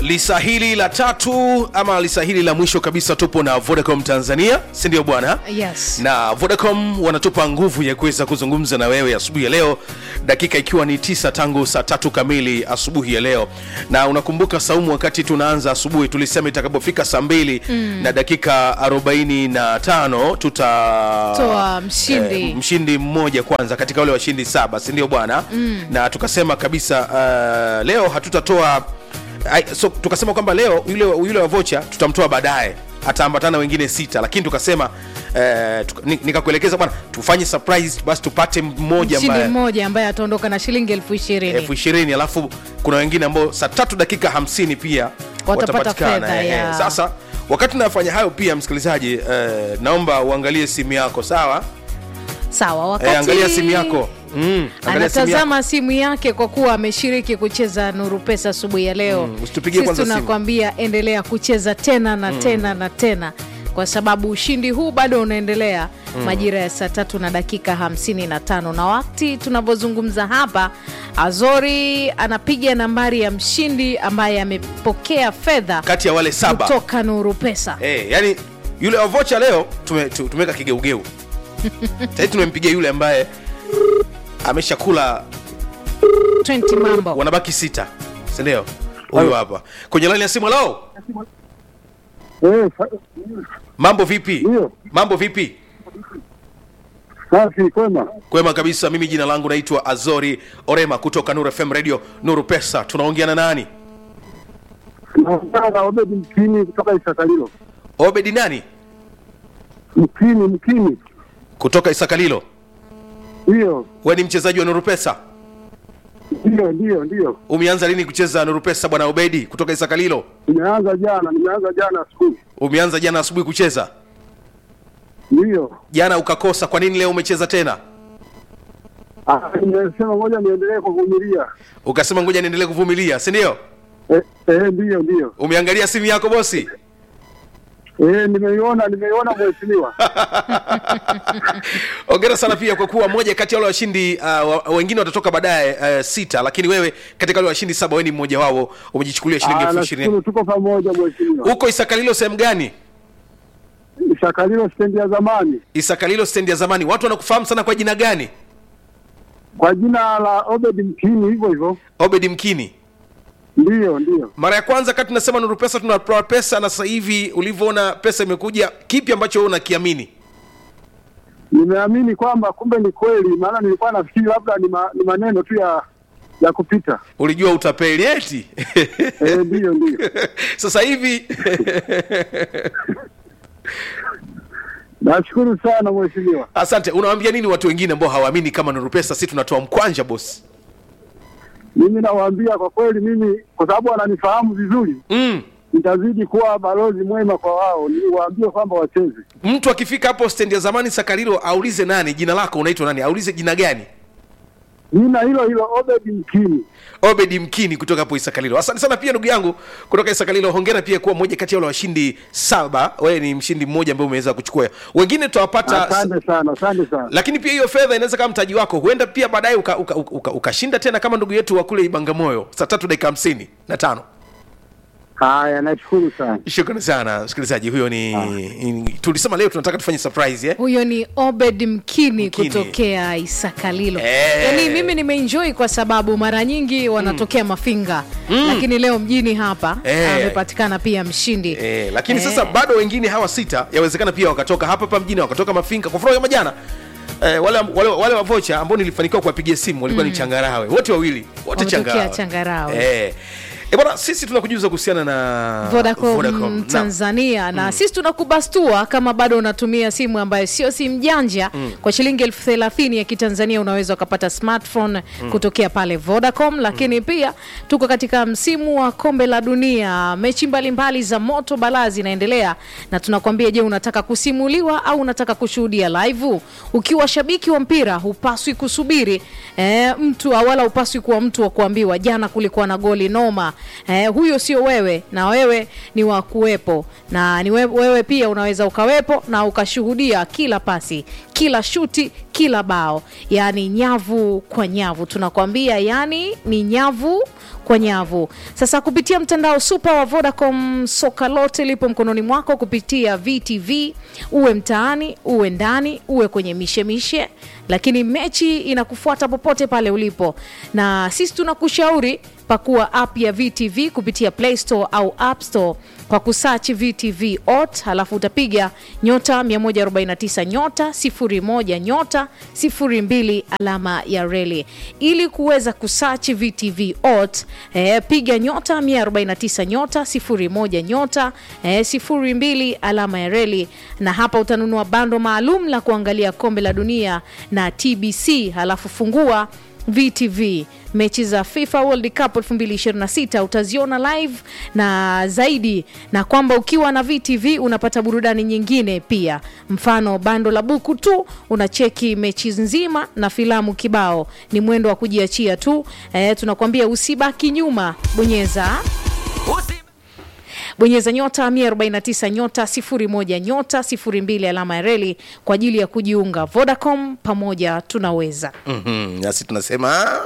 lisa hili la tatu ama lisa hili la mwisho kabisa tupo na vodacom tanzania si ndio bwana Yes. na vodacom wanatupa nguvu ya kuweza kuzungumza na wewe asubuhi ya leo dakika ikiwa ni tisa tangu saa tatu kamili asubuhi ya leo na unakumbuka saumu wakati tunaanza asubuhi tulisema itakapofika saa mbili mm. na dakika 45 tuta Toa mshindi. eh, mshindi mmoja kwanza katika wale washindi saba si ndio bwana mm. na tukasema kabisa uh, leo hatutatoa ai, so, tukasema kwamba leo yule, yule wa vocha tutamtoa baadaye ataambatana wengine sita lakini tukasema eh, tuka, ni- nikakuelekeza bwana tufanye surprise basi tupate mmoja mshindi ambaye mmoja ambaye ataondoka na shilingi elfu ishirini elfu ishirini alafu kuna wengine ambao saa tatu dakika hamsini pia Watapata watapatikana, fedha, eh, eh. ya. sasa wakati nafanya hayo pia msikilizaji eh, naomba uangalie simu yako sawa sawa wakati eh, angalia simu yako mm, angalia simu yako. anatazama simu yake kwa kuwa ameshiriki kucheza nuru pesa asubuhi ya leo Mm, usitupigie Sisi kwanza simu. tunakwambia endelea kucheza tena na tena na tena kwa sababu ushindi huu bado unaendelea majira ya saa tatu na dakika 55 na wakati tunavyozungumza hapa azori anapiga nambari ya mshindi ambaye amepokea fedha kati ya wale saba kutoka nuru pesa eh, yani yule wa vocha leo tume- tu- tumeweka kigeugeu sahii tumempigia yule ambaye ameshakula 20 mambo wanabaki sita sindio huyu hapa kwenye laini ya simu lao Eh, sa- mambo vipi Ndio. mambo vipi safi kwema. kwema kabisa mimi jina langu naitwa azori orema kutoka nuru fm radio nuru pesa tunaongea na nani Naongea na Obedi Mkini kutoka Isakalilo. obedi nani Mkini, Mkini, kutoka isakalilo ndiyo we ni mchezaji wa nuru pesa ndiyo ndiyo ndiyo. umeanza lini kucheza nuru pesa bwana obedi kutoka isakalilo Nimeanza jana, nimeanza jana asubuhi. umeanza jana asubuhi kucheza Ndiyo jana ukakosa kwa nini leo umecheza tena Ah, nimesema ngoja niendelee kuvumilia. ukasema ngoja niendelee kuvumilia si ndio Eh, eh, ndiyo ndiyo. umeangalia simu yako bosi Eh, nimeiona nimeiona mheshimiwa. ongera sana pia kwa kuwa moja kati ya wale washindi uh, wa- wengine watatoka baadaye uh, sita lakini wewe katika wale washindi saba wewe ni mmoja wao umejichukulia shilingi Ah, elfu ishirini nashukuru tuko pamoja mheshimiwa. huko isakalilo sehemu gani Isakalilo stendi ya zamani isakalilo stendi ya zamani watu wanakufahamu sana kwa jina gani kwa jina la Obedi Mkini, hivyo hivyo. obedi mkini Ndiyo ndiyo. mara ya kwanza kati tunasema nuru pesa tunatoa pesa na sasa hivi ulivyoona pesa imekuja kipi ambacho wewe unakiamini Nimeamini kwamba kumbe ni kweli, maana nilikuwa nafikiri labda ni, ma, ni maneno tu ya ya kupita. ulijua utapeli eti Eh, ndiyo ndiyo. sasa hivi Nashukuru sana mheshimiwa. asante unawaambia nini watu wengine ambao hawaamini kama nuru pesa si tunatoa mkwanja bosi Mimi nawaambia kwa kweli, mimi kwa sababu wananifahamu vizuri, mm. nitazidi kuwa balozi mwema kwa wao, niwaambie kwamba wacheze. mtu akifika hapo stendi ya zamani sakarilo aulize nani jina lako unaitwa nani aulize jina gani Jina hilo hilo Obedi Mkini. obedi mkini kutoka hapo isakalilo asante sana pia ndugu yangu kutoka isakalilo hongera pia kuwa moja kati ya wale washindi saba wewe ni mshindi mmoja ambaye umeweza kuchukua wengine tutawapata Asante sana, asante sana. lakini pia hiyo fedha inaweza kama mtaji wako huenda pia baadaye ukashinda uka, uka, uka, ukashinda tena kama ndugu yetu wa kule ibangamoyo saa tatu dakika hamsini na tano Haya, nashukuru sana. shukrani sana msikilizaji huyo ni, ni tulisema leo tunataka tufanye surprise eh? huyo ni obed mkini, Mkini. kutokea isakalilo Eh. yaani mimi nimeenjoy kwa sababu mara nyingi wanatokea mafinga lakini leo mjini hapa Eh. amepatikana pia mshindi Eh, lakini Eh. sasa bado wengine hawa sita yawezekana pia wakatoka hapa hapa mjini wakatoka mafinga kwa mfano kama jana eh, wale, wale, wale wavocha ambao nilifanikiwa kuwapigia simu walikuwa ni changarawe wote wawili wote Wametokea changarawe, Changarawe. Eh. Eh, bwana sisi tunakujuza kuhusiana na Vodacom, Vodacom. Na- Tanzania na sisi tunakubastua kama bado unatumia simu ambayo sio simu janja kwa shilingi elfu thelathini ya kitanzania unaweza ukapata smartphone kutokea pale Vodacom, lakini pia tuko katika msimu wa kombe la dunia, mechi mbalimbali za moto balaa zinaendelea, na tunakwambia, je, unataka kusimuliwa au unataka kushuhudia live? Ukiwa shabiki wa mpira hupaswi kusubiri eh, mtu wala hupaswi kuwa mtu wa kuambiwa jana kulikuwa na goli noma eh, huyo sio wewe na wewe ni wa kuwepo na ni we- wewe pia unaweza ukawepo na ukashuhudia kila pasi kila shuti kila bao yaani nyavu kwa nyavu tunakwambia yani ni nyavu kwa nyavu sasa kupitia mtandao super wa vodacom soka lote lipo mkononi mwako kupitia vtv uwe mtaani uwe ndani uwe kwenye mishemishe lakini mechi inakufuata popote pale ulipo na sisi tunakushauri pakua app ya vtv kupitia play store au app store kwa kusachi vtv ot halafu utapiga nyota 149 nyota 01 nyota 02 alama ya reli ili kuweza kusachi vtv ot eh, piga nyota 149 nyota 01 nyota eh, 02 alama ya reli na hapa utanunua bando maalum la kuangalia kombe la dunia na tbc halafu fungua VTV mechi za FIFA World Cup 2026 utaziona live na zaidi, na kwamba ukiwa na VTV unapata burudani nyingine pia, mfano bando la buku tu unacheki mechi nzima na filamu kibao. Ni mwendo wa kujiachia tu. E, tunakwambia usibaki nyuma, bonyeza bonyeza nyota 149 nyota 01 nyota 02 alama ya reli kwa ajili ya kujiunga. Vodacom, pamoja tunaweza. Mhm, nasi tunasema